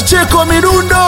Pacheko Midundo.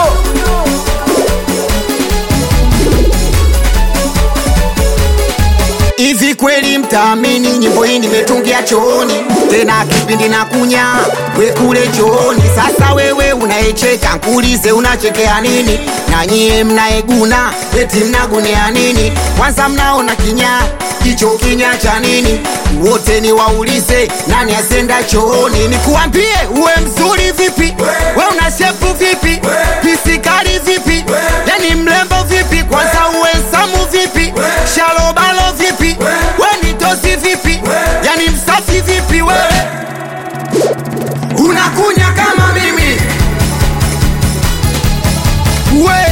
Hivi kweli mtaamini nyimbo hii nimetungia chooni, tena kipindi na kunya we kule chooni. Sasa wewe unaecheka, nkuulize unachekea nini? Na nyie mnaeguna eti mnagunea nini? Kwanza mnaona kinya hicho kinya cha nini? Wote ni waulize nani asenda chooni? Nikuambie uwe mzuri vipi, we una shepu vipi, pisikali vipi, yani mlembo vipi, kwanza uwe samu vipi, shalobalo vipi, we ni tosi vipi, yani msafi vipi, wewe unakunya kama mimi we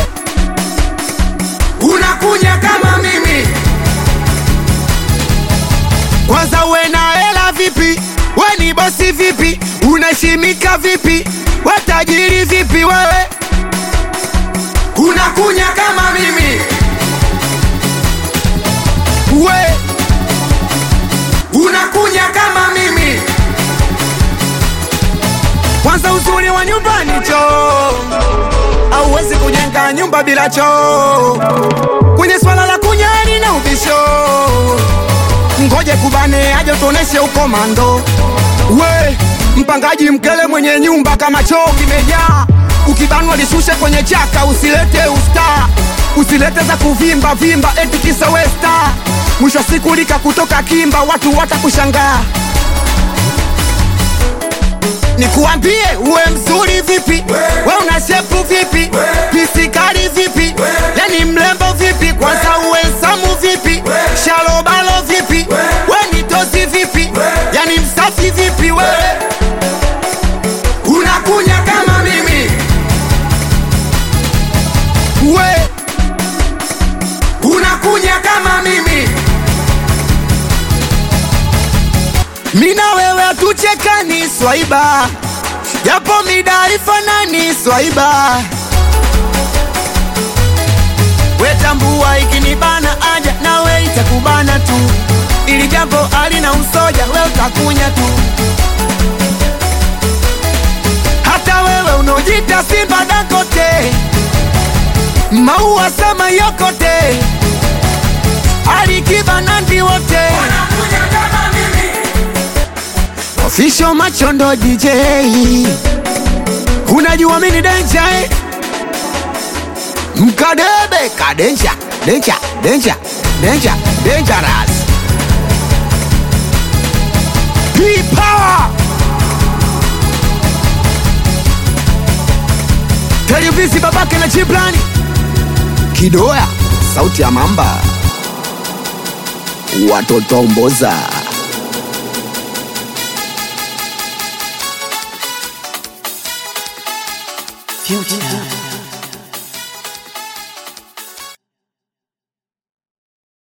unakunya kama mimi kwanza uwe na hela vipi we ni bosi vipi unashimika vipi we tajiri vipi wewe unakunya kama mimi we unakunya kama mimi kwanza uzuri wa nyumbani choo auwezi kujenga nyumba bila choo kwenye swala la kunyani na ubisho ngoje kubane aje tuoneshe ukomando we mpangaji mkele mwenye nyumba kama choo kimejaa ukibanwa lishushe kwenye chaka usilete usta usilete za kuvimba vimba eti kisa westa mwisho wa siku lika kutoka kimba watu watakushangaa nikuambie uwe mzuri vipi we una shepu vipi pisikali vipi yani mlembo vipi kwanza uwe samu vipi shalobalo vipi we ni tosi vipi yani msafi vipi wewe unakunya kama mimi we unakunya kama mimi mina wewe hatuchekani swaiba japo mida ifanani swaiba wetambua ikinibana aja nawe itakubana tu ili jambo alina usoja we utakunya tu hata wewe unaojita simba dakote maua sama yokote alikibanandi wote Official Machondo DJ Unajua mini denja eh? Mkadebe kadenja denja denja denja dangerous P-Power Televisi babake na Chiplani Kidoya sauti ya mamba Watoto mboza Future.